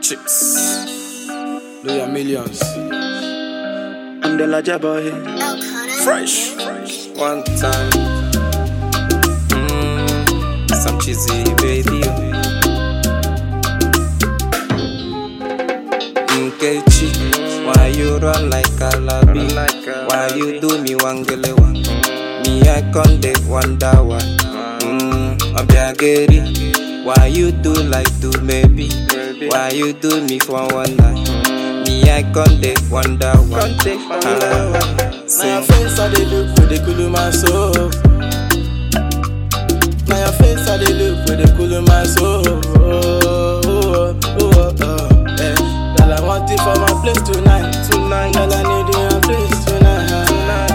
Chicks. Do your millions. I'm the larger boy. Fresh. One time. Mm, some cheesy baby. Nkechi, why you run like a labi? Why you do me wangele wang? Me I con dey wonder why. Mm, Obiageri, why you do like do maybe? Why you do me for one night? Me I con dey wonder why. Ah, Now your face I dey look for the cool my soul. Now your face I dey look for the cool my soul. Oh, oh, oh, oh, oh, eh. Girl I want it for my place tonight, tonight. Girl I need you in your place tonight, tonight.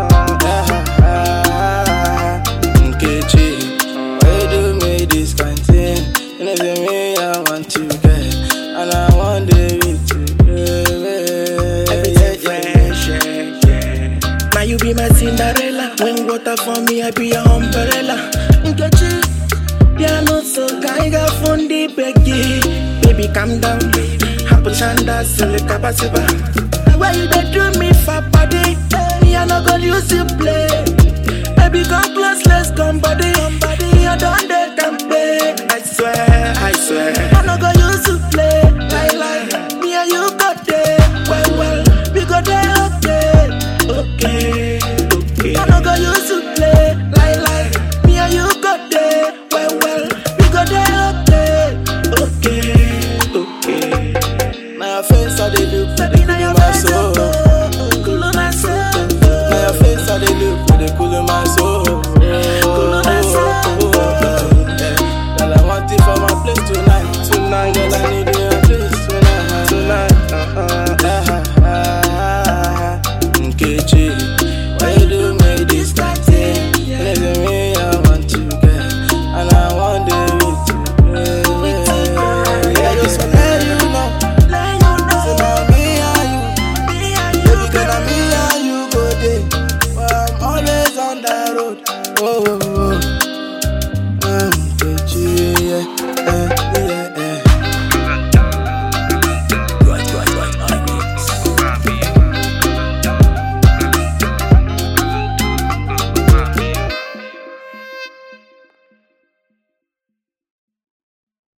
Ah, Nkechi, why you do me this kind thing? You know say me I want you, girl, and I want to with you, girl. Everything fresh, yeah, yeah. Now you be my Cinderella. When water for me, I be your umbrella. Nkechi, piano so kaiga fundi begi. Baby, calm down. Hapo chanda sele kabasiba. Why you dey do me for body? Me I no go use you play. Baby, come close, let's come body. Me I don't dey campaign. I swear, I swear. I no go use you play. Lie, lie. Me and you go there. Well, well, we go there, okay. Okay, okay. I no go use you play. Lie, lie. Me and you go there. Well, well, we go there, okay. Okay, okay. Now your face I dey look for the Baby, now cool your my face soul. oh, cool my soul. Now your face I dey look for the cool my soul. Cool my soul. Oh, oh, oh, eh. Girl I want it for my place tonight, tonight. Girl I need you